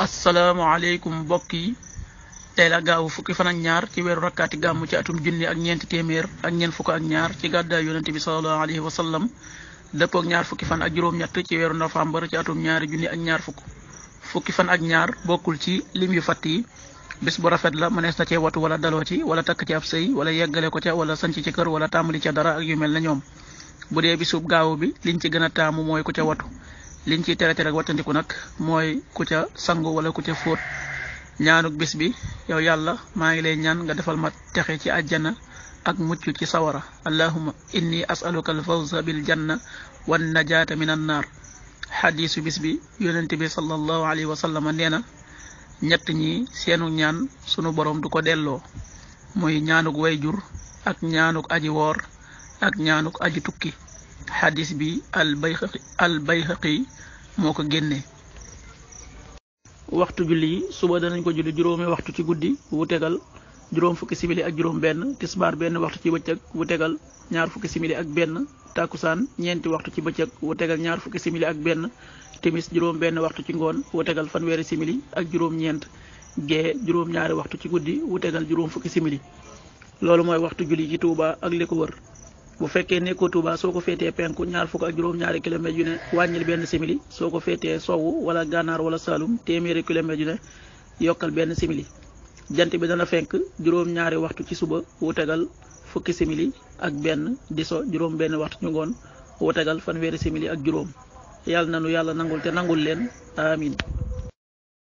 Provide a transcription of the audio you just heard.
asalaamaaleykum mbokk yi tey la gaawu fukki fan ak ñaar ci weeru rakkaati gàmm ci atum junni ak ñeenti téeméer ak ñeent fukk ak ñaar ci gàddaay yonente bi salallahu alayhi wa sallam dëppook ñaar fukki fan ak juróom-ñett ci weeru novembre ci atum ñaari junni ak ñaar fukk fukki fan ak ñaar bokkul ci lim yu fatt yi bis bu rafet la mënees na cee watu wala daloo ci wala takk ci ab sëy wala yeggale ko ca wala sanc ci kër wala tàmbali ca dara ak yu mel na ñoom bu dee bisub gaawu bi liñ ci gën a taamu mooy ku ca watu liñ ciy tere tere ak wattandiku nag mooy ku ca sangu wala ku ca fóot ñaanuk bis bi yow yàlla maa ngi lay ñaan nga defal ma texe ci àjjana ak mucc ci sawara allahuma inni asaluka alfawza bil janna wan najaata min an naar xadiisu bis bi yonente bi sallallahu alayhi wa sallam nee na ñett ñi seenu ñaan sunu borom du ko delloo muy ñaanuk wayjur ak ñaanuk aji woor ak ñaanuk aji tukki xadis bi al bayhaqi al bayhaqi moo ko génnee waxtu julli yi suba danañ ko julli juróomi waxtu ci guddi wu tegal juróom fukki simili ak juróom benn tisbaar benn waxtu ci bëccëg wu tegal ñaar fukki simili ak benn takkusaan ñeenti waxtu ci bëccëg wu tegal ñaar fukki simili ak benn timis juróom benn waxtu ci ngoon wu tegal fanweeri simili ak juróom ñeent gee juróom ñaari waxtu ci guddi wu tegal juróom fukki simili loolu mooy waxtu julli ci Touba ak li ko wër bu fekkee nekkoo Touba soo ko féetee penku ñaar fukk ak juróom-ñaari kilomètres yu ne wàññil benn simili soo ko féetee sowwu wala gànnaar wala Saalum téeméeri kilomètres yu ne yokkal benn simili jant bi dana fenk juróom-ñaari waxtu ci suba wu tegal fukki simili ak benn di so juróom benn waxtu ci ngoon wu tegal fanweeri simili ak juróom yàlla na nu yàlla nangul te nangul leen amin